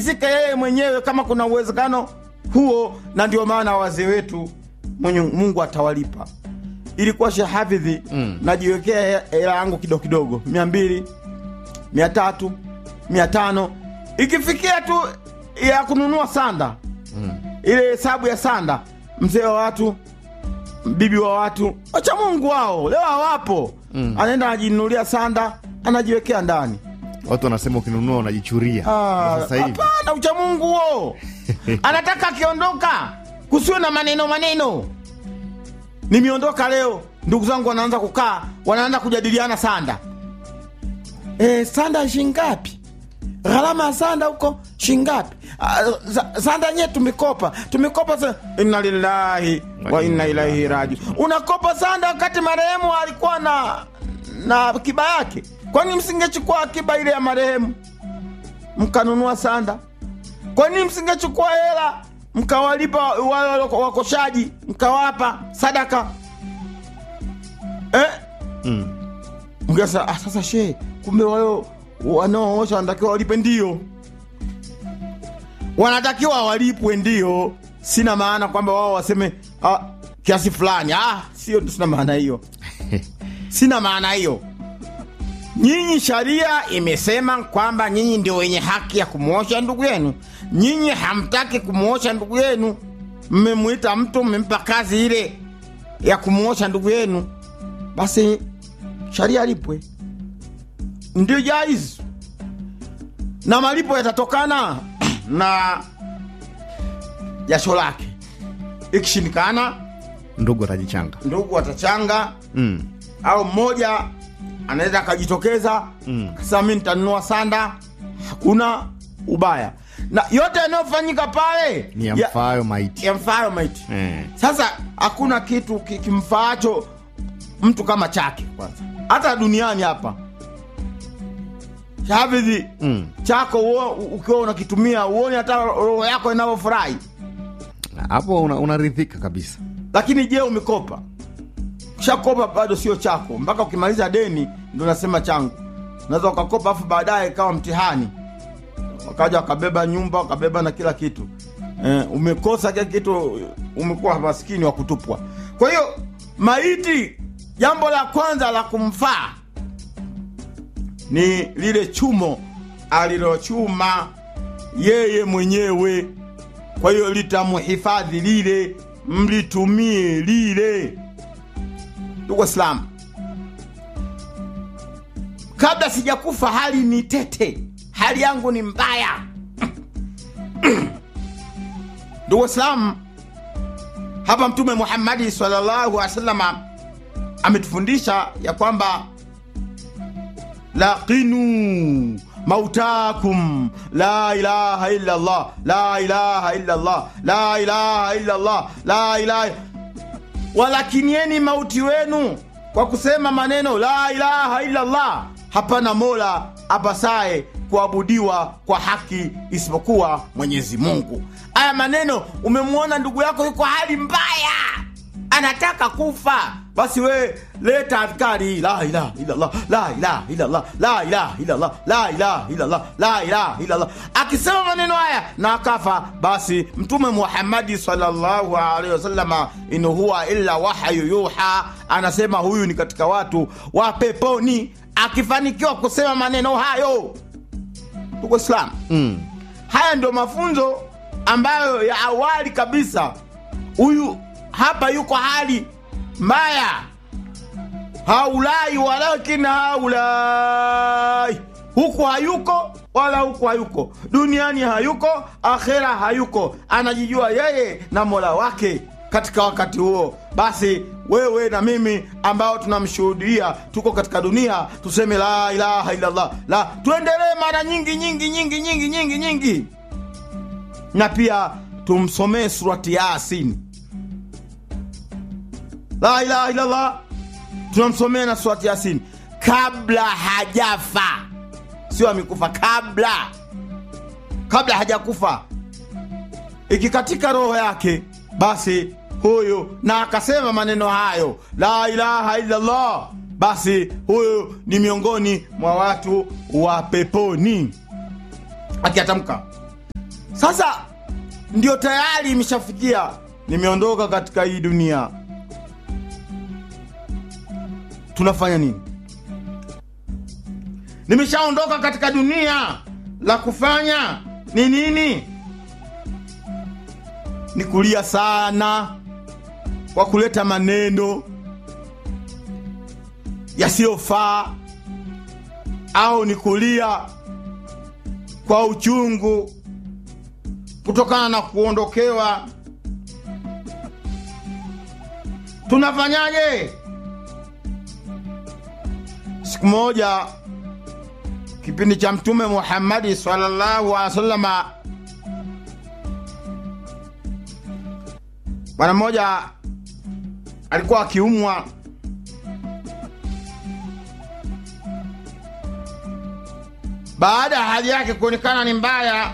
arizike yeye mwenyewe kama kuna uwezekano huo, na ndio maana wazee wetu mwenye Mungu atawalipa. Ilikuwa shehafidhi mm. najiwekea hela yangu kidogo kidogo, mia mbili mia tatu mia tano ikifikia tu ya kununua sanda mm. ile hesabu ya sanda, mzee wa watu bibi wa watu wacha Mungu wao leo hawapo mm. anaenda anajinunulia sanda anajiwekea ndani. Watu wanasema ukinunua unajichuria. Ah, Kwa Sasa hivi Hapana, ucha Mungu huo anataka akiondoka kusiwe na maneno maneno. Nimeondoka leo, ndugu zangu wanaanza kukaa, wanaanza kujadiliana sanda. E, sanda shingapi? Gharama ya sanda huko shingapi? Ah, za- Sanda nye tumekopa tumekopa sa... inna lillahi wa inna ilaihi raji. Unakopa sanda wakati marehemu alikuwa na na akiba yake. Kwani msingechukua akiba ile ya marehemu mkanunua sanda? Kwa nini msingechukua hela mkawalipa wale wako- wakoshaji mkawapa sadaka eh? Mm. Mgesa, ah, sasa she, kumbe wale wanaoosha wanatakiwa walipe? Ndio, wanatakiwa walipwe, ndio. Sina maana kwamba wao waseme ah, kiasi fulani. Ah, sio, sina maana hiyo, sina maana hiyo. Nyinyi sharia imesema kwamba nyinyi ndio wenye haki ya kumwosha ndugu yenu. Nyinyi hamtaki kumwosha ndugu yenu, mmemwita mtu, mmempa kazi ile ya kumwosha ndugu yenu, basi sharia alipwe, ndio jaiz, na malipo yatatokana na jasho lake. Ikishindikana, ndugu atajichanga. ndugu atachanga Mm. au mmoja anaweza akajitokeza Mm. kasema mi nitanunua sanda, hakuna ubaya, na yote yanayofanyika pale Ni ya- yamfaayo maiti. yamfaayo maiti. Eh. Sasa hakuna kitu ki- kimfaacho mtu kama chake. Kwanza hata duniani hapa Hafidhi, Mm. chako uo- ukiwa unakitumia uone hata roho yako inavyofurahi. Hapo una- unaridhika kabisa. Lakini je, umekopa? Ushakopa bado sio chako, mpaka ukimaliza deni ndo nasema changu. Unaweza ukakopa afu baadaye ikawa mtihani, wakaja wakabeba nyumba wakabeba na kila kitu eh, umekosa kila kitu, umekuwa maskini wa kutupwa. Kwa hiyo maiti, jambo la kwanza la kumfaa ni lile chumo alilochuma yeye mwenyewe. Kwa hiyo litamhifadhi lile, mlitumie lile. Ndugu Waislamu, kabla sijakufa hali ni tete, hali yangu ni mbaya. Ndugu Waislamu, hapa Mtume Muhammadi sallallahu alaihi wasallam ametufundisha ya kwamba laqinu mautakum la ilaha illa Allah la ilaha illa Allah la ilaha illa Allah la ilaha walakinieni mauti wenu kwa kusema maneno la ilaha illa Allah, hapana mola apasaye kuabudiwa kwa haki isipokuwa Mwenyezi Mungu. Haya maneno, umemwona ndugu yako yuko hali mbaya, anataka kufa, basi we leta adhkari la ilaha illallah la ilaha illallah la ilaha illallah la ilaha illallah la ilaha illallah. Akisema maneno haya na akafa, basi Mtume Muhammadi sallallahu alaihi wasallama, in huwa illa wahyu yuha, anasema huyu ni katika watu wa peponi, akifanikiwa kusema maneno hayo. Ndugu Waislamu, Mm. haya ndio mafunzo ambayo ya awali kabisa. Huyu hapa yuko hali mbaya, haulai walakin haulai, huku hayuko wala huku hayuko, duniani hayuko, akhera hayuko, anajijua yeye na mola wake katika wakati huo. Basi wewe na mimi ambao tunamshuhudia tuko katika dunia, tuseme la ilaha illallah, la tuendelee mara nyingi nyingi nyingi nyingi nyingi nyingi, na pia tumsomee surati Yasin, la ilaha illallah, tunamsomea na surati Yasin kabla hajafa, sio amekufa, kabla kabla hajakufa ikikatika roho yake, basi huyu na akasema maneno hayo la ilaha illallah, basi huyu ni miongoni mwa watu wa peponi akiatamka sasa ndio tayari imeshafikia nimeondoka katika hii dunia tunafanya nini nimeshaondoka katika dunia la kufanya ni nini ni kulia sana kwa kuleta maneno yasiyofaa au ni kulia kwa uchungu kutokana na kuondokewa tunafanyaje siku moja kipindi cha mtume muhammadi sallallahu alaihi wasallama bwana mmoja alikuwa akiumwa baada ya hali yake kuonekana ni mbaya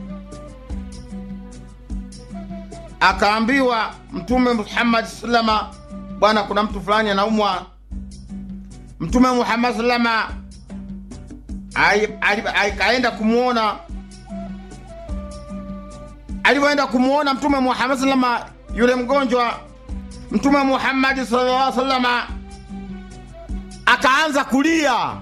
akaambiwa mtume muhammad salama bwana kuna mtu fulani anaumwa mtume muhammad salama akaenda kumwona alivyoenda kumwona mtume muhammad salama yule mgonjwa mtume muhammadi sallallahu salama akaanza kulia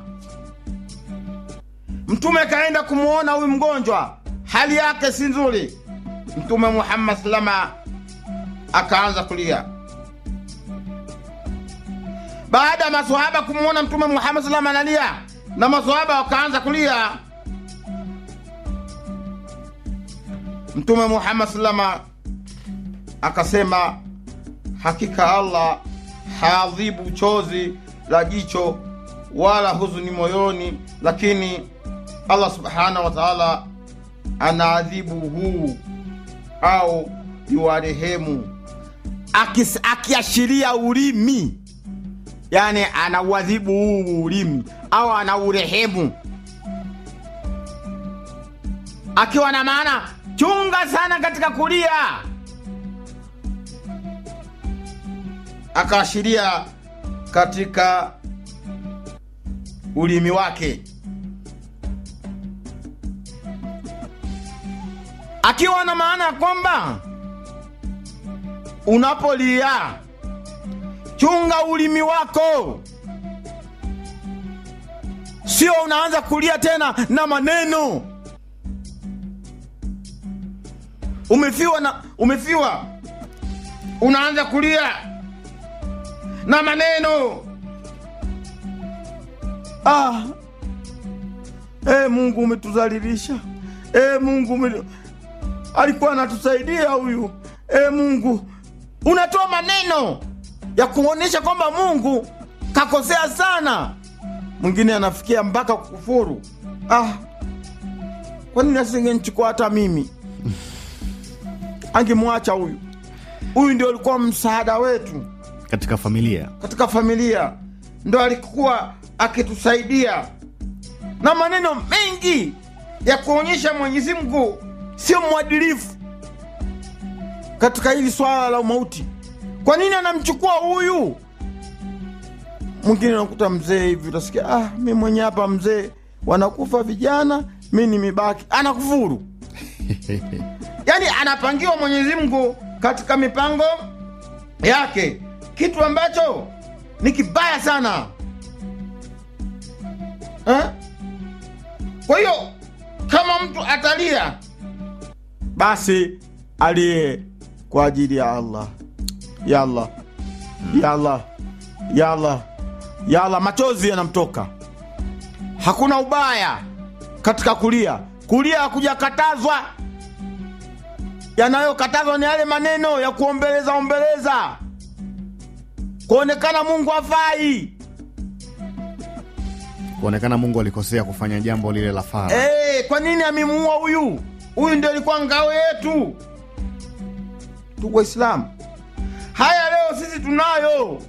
mtume akaenda kumwona huyu mgonjwa hali yake si nzuri mtume muhammad salama akaanza kulia baada ya maswahaba kumwona mtume muhammad salama analia na maswahaba wakaanza kulia mtume muhammad salama akasema hakika allah haadhibu chozi la jicho wala huzuni moyoni lakini allah subhanahu wa taala anaadhibu huu au yuwarehemu akiashiria ulimi yani anauadhibu huu ulimi au anaurehemu akiwa na maana chunga sana katika kulia akaashiria katika ulimi wake akiwa na maana ya kwamba unapolia chunga ulimi wako sio unaanza kulia tena na maneno umefiwa na umefiwa unaanza kulia na maneno ah. e, mungu umetuzalilisha e, mungu ume... alikuwa anatusaidia huyu e, mungu unatoa maneno ya kuonyesha kwamba mungu kakosea sana mwingine anafikia mpaka kukufuru ah. kwanini asingenchukua hata mimi angemwacha huyu huyu ndio alikuwa msaada wetu katika familia katika familia ndo alikuwa akitusaidia na maneno mengi ya kuonyesha mwenyezi mungu sio mwadilifu katika hili swala la umauti kwa nini anamchukua huyu mwingine anakuta mzee hivi utasikia ah, mi mwenye hapa mzee wanakufa vijana mi nimebaki anakufuru yaani anapangiwa mwenyezi mungu katika mipango yake kitu ambacho ni kibaya sana eh? kwa hiyo kama mtu atalia basi aliye kwa ajili ya allah ya allah ya allah ya allah ya allah machozi yanamtoka hakuna ubaya katika kulia kulia hakujakatazwa yanayokatazwa ni yale maneno ya kuombeleza ombeleza kuonekana mungu afai kuonekana mungu alikosea kufanya jambo lile la fara hey, kwa nini amemuua huyu huyu ndio alikuwa ngao yetu tuku waislamu haya leo sisi tunayo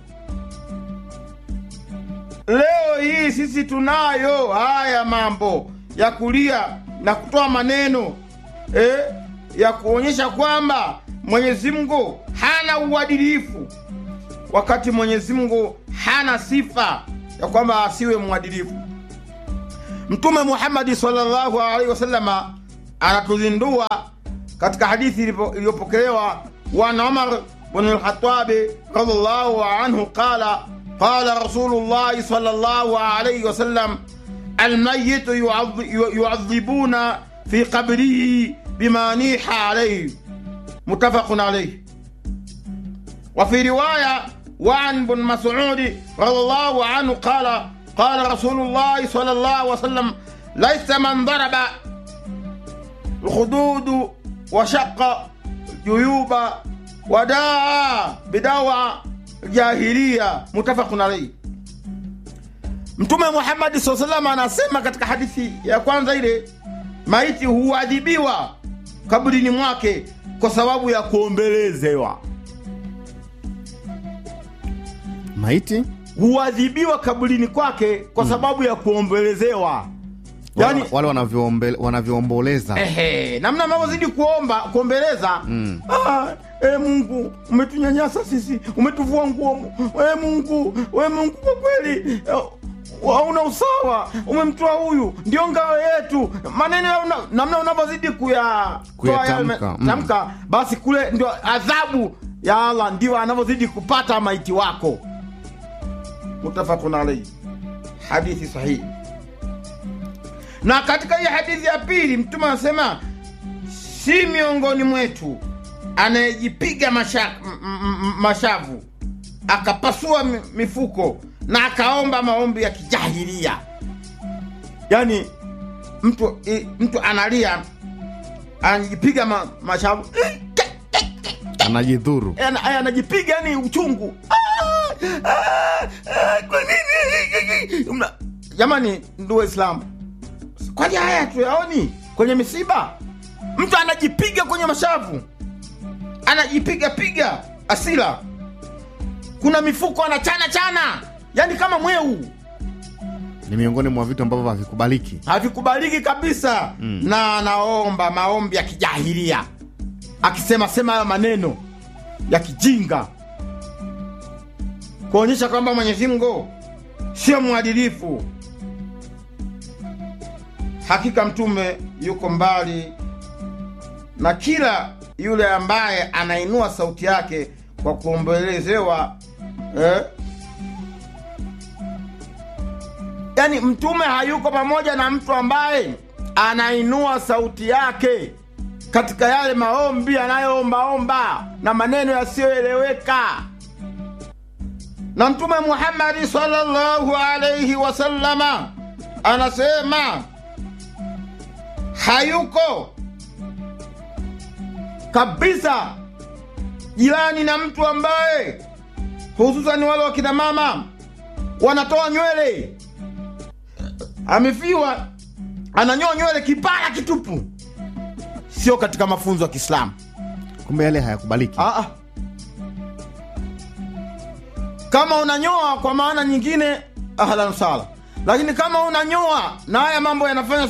leo hii sisi tunayo haya mambo ya kulia na kutoa maneno eh, ya kuonyesha kwamba mwenyezi mungu hana uadilifu wakati mwenyezi mungu hana sifa ya kwamba asiwe mwadilifu mtume muhammadi salllahu alaihi wasalama anatuzindua katika hadithi ilipo- iliyopokelewa wan umar bn lkhatabi radiallahu anhu qala qala rasulullahi sal llahu alaihi wasallam almayitu yuadhi- yu- yuadhibuna fi qabrihi bima niha alaihi mutafaqun alaihi وفي رواية وعن بن مسعود رضي الله عنه قال قال رسول الله صلى الله عليه وسلم ليس من ضرب الخدود وشق جيوب وداعى بدعوى جاهلية متفق عليه Mtume Muhammadi saa salam anasema katika hadithi ya kwanza ile, maiti huadhibiwa kaburini mwake kwa sababu ya kuombelezewa. Maiti huadhibiwa kaburini kwake kwa sababu ya kuombelezewa yani wale wanavyoombe- wanavyoomboleza ehe, namna anavyozidi kuomba kuombeleza Mm. ah, e Mungu umetunyanyasa sisi, umetuvua nguo. E Mungu, we Mungu, kwa kweli eh, hauna usawa, umemtoa huyu, ndio ngao yetu. Maneno ya una- namna unavyozidi kuya Kuyatamka, toa yale- mm. tamka, basi kule ndio adhabu ya Allah ndio anavyozidi kupata maiti wako. Mutafakun alaihi, hadithi sahihi. Na katika hii hadithi ya pili Mtume anasema si miongoni mwetu anayejipiga masha, m- m- m- mashavu akapasua mi- mifuko na akaomba maombi ya kijahilia. Yani mtu i, mtu analia anajipiga ma, mashavu anajidhuru Ana- anajipiga yani uchungu Ah, ah, ah, kwa nini Mna- jamani ndugu waislamu kwani haya tuyaoni kwenye misiba mtu anajipiga kwenye mashavu anajipiga piga asila kuna mifuko anachana chana yani kama mweu ni miongoni mwa vitu ambavyo havikubaliki havikubaliki kabisa Mm. na anaomba maombi ya kijahilia akisema sema hayo maneno ya kijinga kuonyesha kwamba Mwenyezi Mungu sio mwadilifu. Hakika mtume yuko mbali na kila yule ambaye anainua sauti yake kwa kuombelezewa eh? Yaani mtume hayuko pamoja na mtu ambaye anainua sauti yake katika yale maombi anayoombaomba na maneno yasiyoeleweka. Na Mtume Muhammadi sallallahu alaihi wasallama anasema hayuko kabisa jirani na mtu ambaye hususani wale wakina mama wanatoa nywele amefiwa ananyoa nywele kipara kitupu, sio katika mafunzo ya Kiislamu. kumbe yale hayakubaliki Ah, ah. Kama unanyoa kwa maana nyingine, ahlan sala, lakini kama unanyoa na haya mambo yanafanya